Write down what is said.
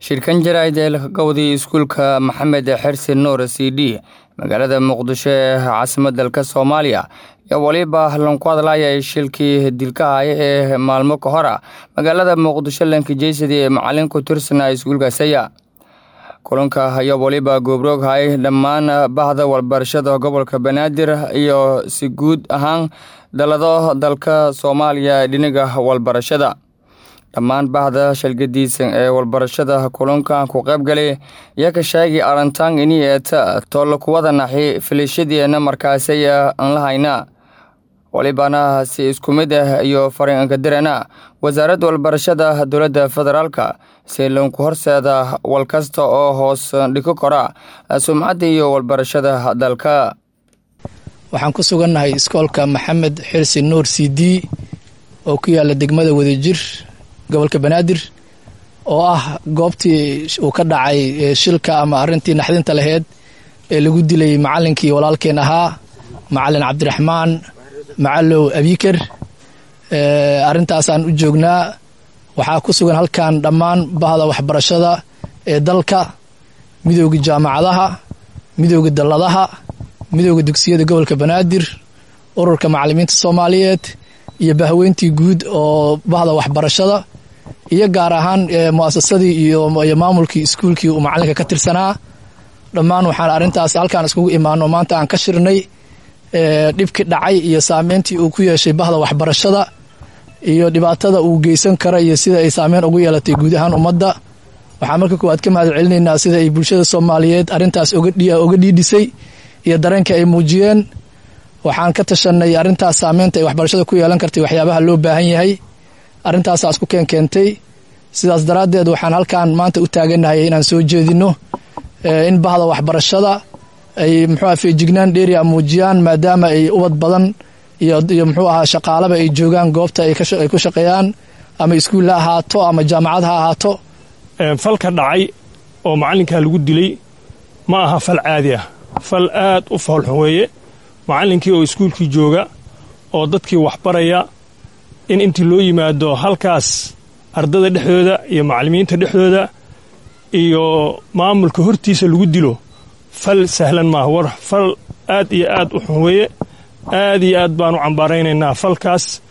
shirkan jaraa'id ee laga gowday iskuulka maxamed xersi nuur c d magaalada muqdisho ee caasimadda dalka soomaaliya ayaa weliba lanku hadlayay shilkii dilkahaya ee maalmo ka hor a magaalada muqdisho lankijeysadi ee macalin ku tirsanaa iskuulkaasaya kulanka ayaa weliba goobrooghay dhammaan bahda walbarashada gobolka banaadir iyo si guud ahaan dalado dalka soomaaliya dhinaga walbarashada dhammaan bahda shalgadiisan ee walbarashada kulankan ku qaybgalay ayaa ka sheegay arintaan ini eeta toolla kuwada naxi filishadiena markaasay aan la hayna walibana si isku mid ah iyo farinkadirana wasaaradda walbarashada dowladda federaalka si lanku horseeda wal kasta oo hoos dhiko kora sumcadda iyo walbarashada dalka waxaan ku sugannahay iskoolka maxamed xirsi nuur c d oo ku yaala degmada wadajir gobolka banaadir oo ah goobtii uu ka dhacay shilka ama arintii naxdinta laheyd ee lagu dilay macalinkii walaalkeen ahaa macalin cabdiraxmaan macalow abiker arintaasaan u joognaa waxaa ku sugan halkan dhammaan bahda waxbarashada ee dalka midooda jaamacadaha midooda dalladaha midooda dugsiyada gobolka banaadir ururka macalimiinta soomaaliyeed iyo bahweyntii guud oo bahda waxbarashada iyo gaar ahaan muasasadii iyo maamulkii iskuulkii uu macalinka ka tirsanaa dhammaan waxaan arintaas halkaan iskugu imaano maanta aan ka shirnay dhibkii dhacay iyo saameyntii uu ku yeeshay bahda waxbarashada iyo dhibaatada uu geysan kara iyo sida ay saameyn ugu yeelatay guud ahaan ummadda waxaan marka koowaad ka mahad celinaynaa sida ay bulshada soomaaliyeed arintaas oga dhiidhisay iyo dareenka ay muujiyeen waxaan ka tashanay arintaas saameynta ay waxbarashada ku yeelan kartay waxyaabaha loo baahan yahay arrintaasaa isku keen keentay sidaas daraaddeed waxaan halkan maanta u taaganahay inaan soo jeedino in bahda waxbarashada ay muxuuaha feejignaan dheeria muujiyaan maadaama ay ubad badan iyo muxuu ahaa shaqaalaba ay joogaan goobta ay ku shaqeeyaan ama iskuul ha ahaato ama jaamacad ha ahaato falka dhacay oo macallinkaa lagu dilay ma aha fal caadi ah fal aad u foolxun weeye macallinkii oo iskuulkii jooga oo dadkii waxbaraya in intii loo yimaado halkaas ardada dhexdooda iyo macallimiinta dhexdooda iyo maamulka hortiisa lagu dilo fal sahlan maaha war fal aad iyo aad u xun weeye aad iyo aad baan u cambaaraynaynaa falkaas